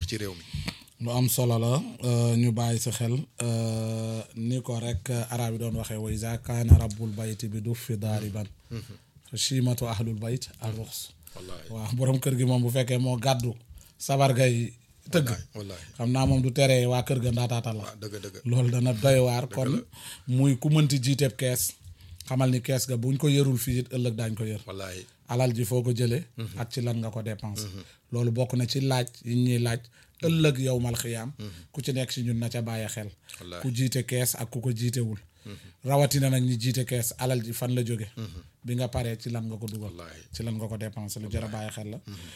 ci réew mi lu am solo la ñu bàyyi si xel ni ko rek arab yi doon waxee wa iza kaana rabbul bayti bi du fi daariban chimatu ahlul bayt al ruxs wallaahi waaw borom kër gi moom bu fekkee moo gàddu sabar gay tëgg wallaahi xam naa moom du teree waa kër ga ndaataatal la waaw dëgg dëgg loolu dana doy waar kon muy ku mënti jiiteeb kees xamal ni kees ga buñ ko yërul fii it ëllëg daañ ko yër wallaahi alal ji foo ko jëlee ak ci lan nga ko dépense loolu bokk na ci laaj yi ñuy laaj ëllëg yow mal xiyaam ku ci nekk si ñun na ca bàyyi xel Wallaahi. ku jiite kees ak ku ko jiitewul rawatina nag ñi jiite kees alal ji fan la jóge bi nga paree ci lan nga ko dugal Wallaahi. ci lan nga ko dépensé lu jar a bàyyi xel la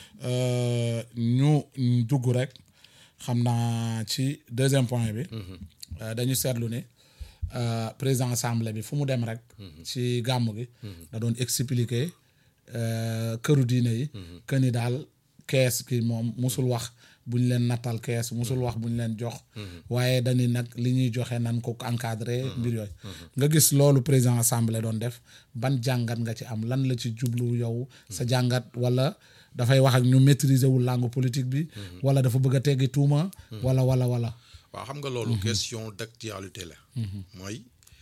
Euh, ñu dugg rek xam naa ci deuxième point bi euh, dañu seetlu ni euh, président assemblée bi fu mu dem rek ci gàmm gi da doon expliquer euh, këru diine yi que ni daal kees ki moom musul wax bu ñu leen nattal kees musul wax bu ñu leen jox waaye dañuy nag li ñuy joxe nan ko encadré mbir yooyu nga gis loolu président assemblée doon def ban jàngat nga ci am lan la ci jublu yow sa jàngat wala dafay wax ak ñu maîtriser wul langue politique bi wala dafa bëgg a teggi tuuma wala wala wala waaw xam nga loolu question d'actualité la mooy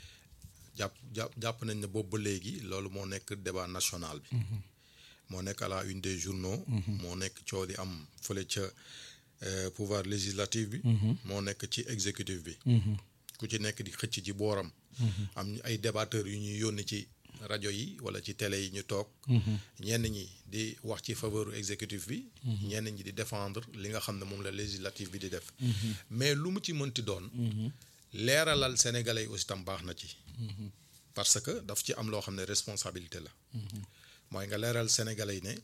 jàpp jàpp jàpp nañ ne boobu ba léegi loolu moo nekk débat national bi moo nekk à la une des journaux moo nekk coow di am fële ca euh, pouvoir législatif bi moo nekk ci exécutif bi ku ci nekk di xëcc ci booram am ay débatteurs yu ñuy yónni ci rajo yi wala ci télé yi ñu toog ñenn ñi di wax ci faveur exécutif bi ñenn ñi di défendre li nga xam ne moom la législatif bi di def mais lu mu ci mënti doon leeralal sénégalais yi aussi tam baax na ci parce que daf ci am loo xam ne responsabilité la mooy nga leeral sénégalais yi ne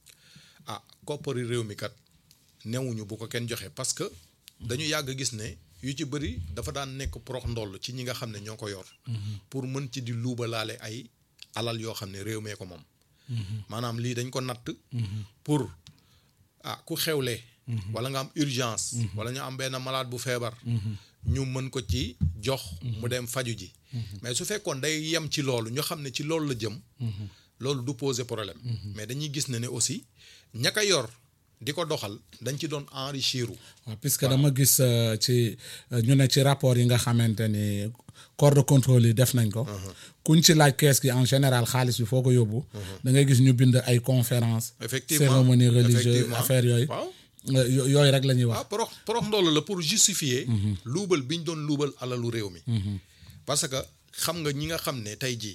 ah koppari réew mi kat newuñu bu ko kenn joxe parce que dañu yàgg gis ne yu ci bëri dafa daan nekk prox ndoll ci ñi nga xam ne ñoo ko yor pour mën ci di luubalaale ay alal yoo xam ne réew mee ko moom maanaam lii dañ ko natt pour ah ku xewle wala nga am urgence wala ñu am benn malade bu feebar ñu mën ko ci jox mu dem faju ji mais su fekkoon day yem ci loolu ñu xam ne ci loolu la jëm loolu du poser problème mais dañuy gis ne ne aussi ña ko yor di ko doxal dañ ci doon enrichir waaw puisque dama gis euh, ci euh, ñu ne ci rapport yi nga xamante ni corps de contrôle yi def nañ ko kuñ ci laaj kees gi en général xaalis bi foo ko yóbbu da ngay gis ñu bind ay conférence effectivement cérémonie religieuse effectivement. affaire yooyu waaw Euh, yo- yooyu rek la ñuy wax waaw porox porox ndoll la pour justifier luubal bi ñu doon luubal alalu réew mi parce que xam nga ñi nga xam ne tey jii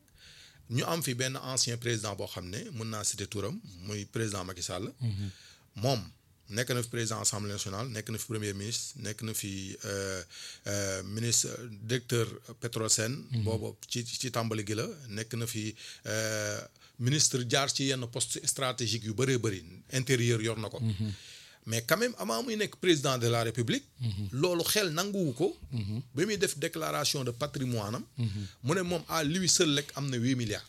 ñu am fi benn ancien président boo xam ne mën naa citer turam muy président Macky Sall moom nekk na fi président assemblée nationale nekk na fi premier ministre nekk na fi euh, euh, ministre directeur Petrosen boobu ci ci tàmbali gi la nekk na fi euh, ministre jaar ci yenn poste stratégique yu bëree bëri intérieur yor na ko mais quand même avant muy nekk président de la république loolu xel nanguwu ko ba muy def déclaration de patrimoine am mu ne moom à lui seul rek am na huit milliards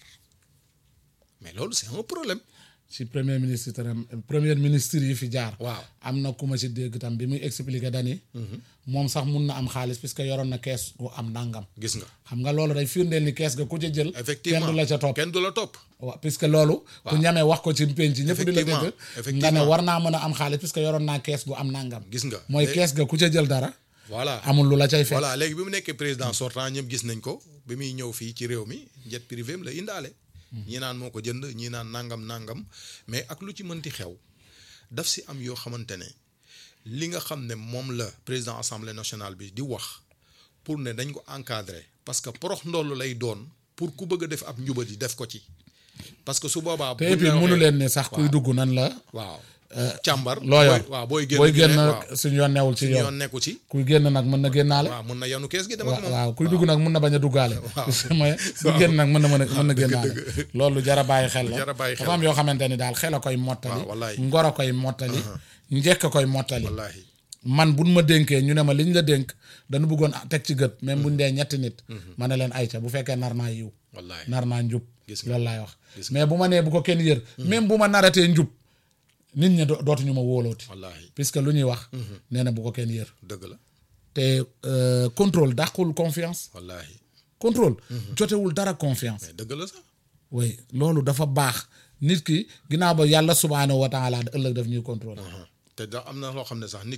mais loolu c'est un problème ci premier ministre tam premier ministre yi fi jaar waaw am na ku ma ci dégg tam bi muy expliquer dani moom sax mun na am xaalis puisque yoroon na kees gu am nangam gis nga xam nga loolu day firndeel ni kees ga ku ca jël effectivement kenn du la ca topp kenn du la topp waaw puisque loolu ku ñamee wax ko ci penc ñëpp di la dégg nga ne effectivement. war naa mën a am xaalis puisque yoroon naa kees gu am nangam gis nga mooy Lé- kees ga ku ca jël dara voilà amul lu la cay fekk voilà léegi bi mu nekkee président sortant ñëpp gis nañ ko bi muy ñëw fii ci réew mi jet privé am la indaale ñi naan moo ko jënd ñi naan nangam nangam mais ak lu ci mënti xew daf si am yoo xamante ne li nga xam ne moom la président assemblée nationale bi di wax pour ne dañ ko encadrer parce que porox ndoll lay doon pour ku bëgg a def ab njubadi def ko ci parce que su boobaa. te et puis mënu leen ne sax kuy dugg nan la waaw càmbar. loo yor waaw booy génn booy génn waaw suñu yoon newul ci suñu yoon yoon nekku ci. kuy génn nag mën na génnaale waaw mun na yanu kees gi dem ak waaw moom. waaw kuy dugg nag mën na bañ a duggaale mooy kuy génn nag mën na mën a mën na génnaale loolu jara bàyyi xel la Jara bàyyi xel dafa am yoo xamante ni daal xel a koy mottali waaw, wallaay. ngor a koy mottali njekk a koy mottali wallaahi man buñ ma dénkee ñu ne ma liñ la dénk dañu bëggoon teg ci gët même buñ dee ñetti nit ma ne leen ayca bu fekkee nar naa yiw wallaahi. nar naa njub Gis nga. loolu laay wax Gis mais bu ma nee bu ko kenn yër même bu ma naratee njub nit ñi do- dootuñu ma wóolooti wallaahi puisque lu ñuy wax nee na bu ko kenn yër dëgg la te euh, contrôle dàqul confiance wallaahi contrôle jotewul dara confiance mais dëgg la sax oui loolu dafa baax nit ki ginnaaw ba yàlla subhaanahu wa taala ëllëg daf ñuy contrôle te da am na loo xam ne sax nit